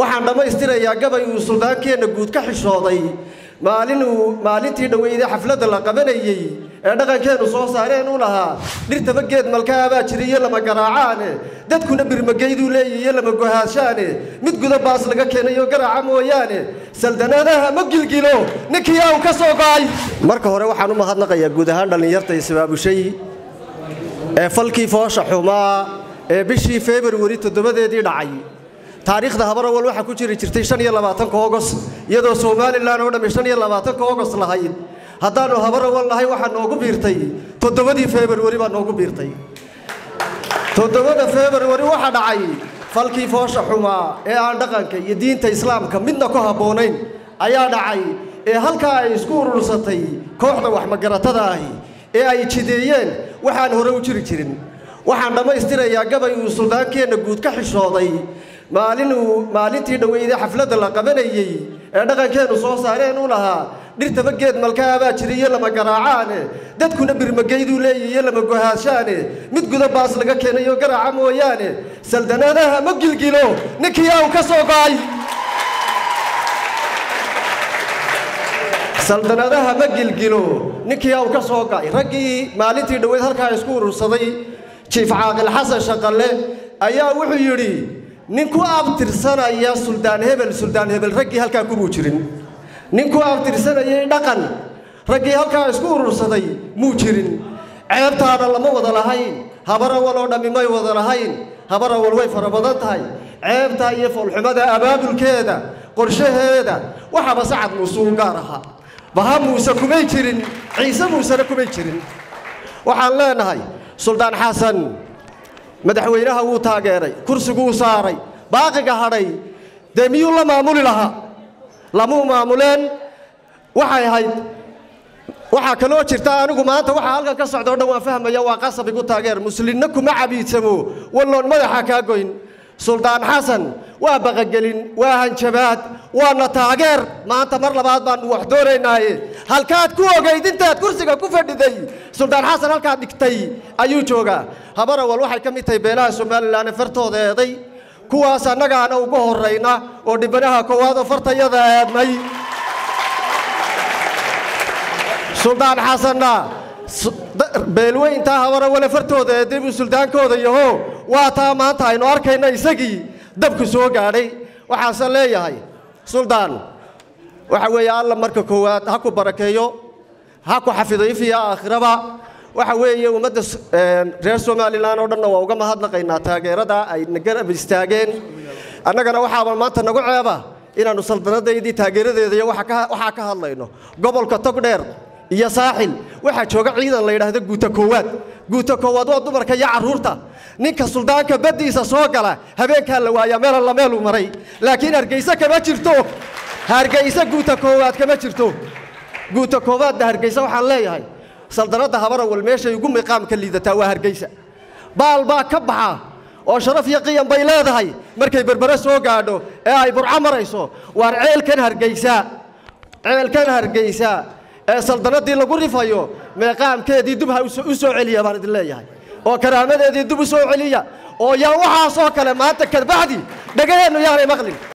waxaan dhammaystirayaa gabay uu suldaankeenna guud ka xishooday maalinuu maalintii dhoweyday xafladda la qabanayey ee dhaqankeennu soo saareen u lahaa dhirtaba geed malkaabaa jiriyo lama garaacaane dadkuna birmageyduu leeyihiyo lama gohaashaane mid guda baas laga keenayo garaaca mooyaane saldanaadaha ma gilgilo ninkii aa u ka soo go'ay marka hore waxaan u mahadnaqayaa guud ahaan dhallinyarta isbaabushay ee falkii foosha xumaa ee bishii februari toddobadeedii dhacay taariikhda habarawal waxaa ku jiri jirtay shan iyo labaatanka ogos iyadoo somalilan oo dhammi shan iyo labaatanka ogos lahayd haddaannu habarawal nahay waxaa noogu biirtay toddobadii februari baa noogu biirtay toddobada februari waxaa dhacay falkii foosha xumaa ee aan dhaqanka iyo diinta islaamka midna ku habboonayn ayaa dhacay ee halkaa ay isku urursatay kooxda waxmagaratada ahi ee ay jideeyeen waxaan hore u jiri jirin waxaan dhammaystirayaa gabay uu suldaankeenna guud ka xishooday maalinuu maalintii dhoweyday xafladda la qabanayey ee dhaqankeennu soo saareen u lahaa dhirtaba geed malkaabaa jiriyo lama garaacaane dadkuna birmageyduu leeyihiyo lama gohaashaane mid guda baas laga keenayo garaaca mooyaane saldanaadaha ma gilgilo ninkii aa u ka soo go'ay saldanadaha ma gilgilo ninkii aa u ka soo go'ay raggii maalintii dhoweyd halkaa isku urursaday jiif caaqil xasan shaqalle ayaa wuxuu yidhi nin ku abtirsanaya suldaan hebel suldaan hebel raggii halkaa kumuu jirin nin ku abtirsanayay dhaqan raggii halkaa isku urursaday muu jirin ceebtaana lama wada lahayn habarawal oo dhammi may wada lahayn habarawal way fara badan tahay ceebtaa iyo foolxumada abaabulkeeda qorshaheeda waxaaba sacad muuse u gaar ahaa baha muuse kumay jirin ciise muusena kumay jirin waxaan leenahay suldaan xasan madaxweynaha wuu taageeray kursiguu saaray baaqiga hadhay dee miyuu la maamuli lahaa lamuu maamuleen waxay ahayd waxaa kaloo jirta anigu maanta waxaa halkan ka socda o dhan waan fahmaya waa qasab igu taageer muslimna kuma cabiidsamo walloon madaxa kaa goyn suldaan xasan waa baqagelin waa hanjabaad waana taageer maanta mar labaad baanu wax doonaynaaye halkaad ku ogayd intaad kursiga ku fadhiday suldaan xasan halkaad dhigtay ayuu joogaa habarawal waxay ka mid tahay beelaha somalilan ee fartooda eeday kuwaas annagaana ugu horrayna oo dhibanaha koowaad oo fartayada eednay suldaan xasanna beelweyntaa habarawale fartooda eeday buu suldaankooda yaho waa taa maanta aynu arkayna isagii dabku soo gaadhay waxaase leeyahay suldaan waxa weeye alla marka koowaad ha ku barakeeyo ha ku xafido ifiya aakhiraba waxa weeye ummadda reer somalilan oo dhanna waa uga mahadnaqaynaa taageerada ay nagarab istaageen annagana waxaaba maanta nagu ceeba inaannu saldanadaydii taageeradeeda iyo waxaa ka hadlayno gobolka togdheer iyo saaxil waxaa jooga ciidan la yidhaahdo guuta koowaad guuta koowaad waa dumarka iyo carruurta ninka suldaanka baddiisa soo gala habeenkaa la waayaa meel alla meeluu maray laakiin hargayse kama jirto hargayse guuta koowaad kama jirto guuta koowaadda hargayse waxaan leeyahay saldanadda habarawal meeshay ugu miqaamka liidataa waa hargaysa baal baa ka baxa oo sharaf iyo qiyam bay leedahay markay berbere soo gaadho ee ay burco marayso waar ceelkan hargaysa ceelkan hargaysa ee saldanadii lagu rifayo meeqaamkeedii dub ha u soo celiya baan idin leeyahay oo karaamadeedii dub u soo celiya oo yaa waxaasoo kale maanta kadbacdi dhegaheennu yaanay maqlin